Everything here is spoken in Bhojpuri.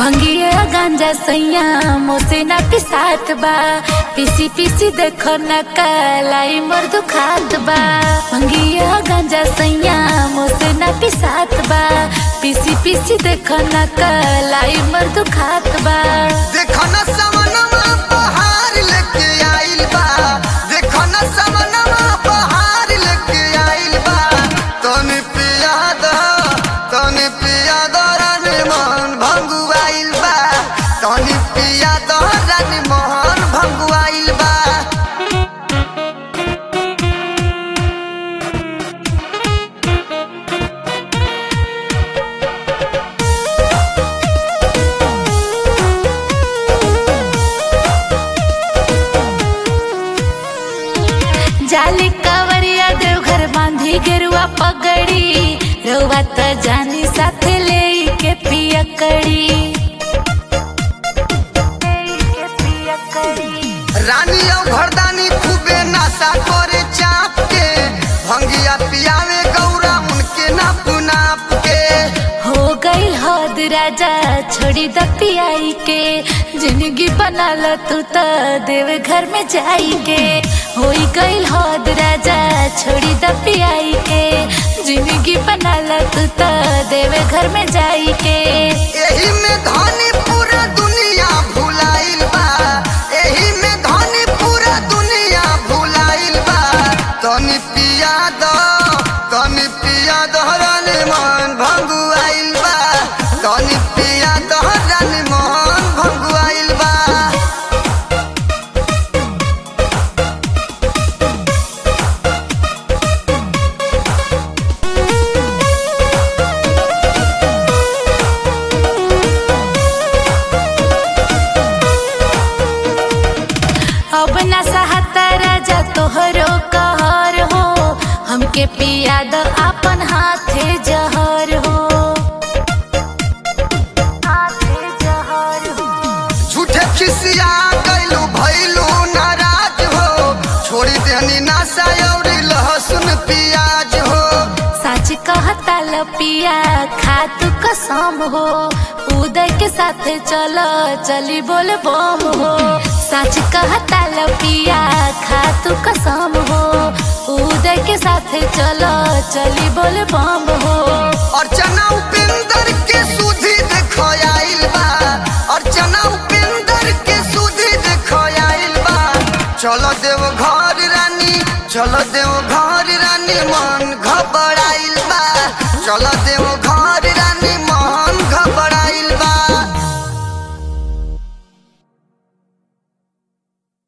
भंगिया गांजा सैया मोसे ना पिसात बा पीसी पीसी देखो न कलाई मोर दुखात बा भंगिया गांजा सैया मोसे ना पिसात बा पीसी पीसी देखो न कलाई मोर दुखात बा देखो न समनमा बहार लेके आइल बा देखो न समनमा बहार लेके आइल बा तनी पिया द तनी पिया द रानी मोहन भंगुआइल बा तनी पिया द रानी मोहन भंगुआइल बा जाली कवरिया देवघर बांधी गेरुआ पगड़ी रउआ त जानी साथे ले के पिया कड़ी रानी और घरदानी खूबे नशा करे चाप के भंगिया पियावे गौरा उनके नाप नाप के हो गई हद राजा छोड़ी द पियाई के जिंदगी बना ल तू त देव घर में जाई के हो गई हद राजा छोड़ी द पियाई के जिंदगी बना ल तू त देव घर में जाई के एही में धनी पूरा दुनिया भुलाइल बा एही में धनी पूरा दुनिया भुलाइल बा तनी पिया दो तनी पिया दो रानी मोहन भंगुआइल बा तनी पिया दो रानी मोहन भंगुआइल बा अब न सहता राजा तोहरो कहर हो हमके पिया द अपन हाथे जहर हो हाथे जहर हो झूठे खिसिया गइलू भइलू नाराज हो छोड़ी देनी नासा और लहसुन प्याज हो सच कहता ल पिया खातू कसम हो उदय के साथ चलो चली बोल बम हो सच कहता ल पिया खातू कसम हो उदय के साथ चलो चली बोल बम हो अर्चना उपेंद्र के सुधी देखो आइल बा अर्चना उपेंद्र के सुधी देखो आइल बा चलो देव घर रानी चलो देव घर रानी मन घबराइल बा चलो देव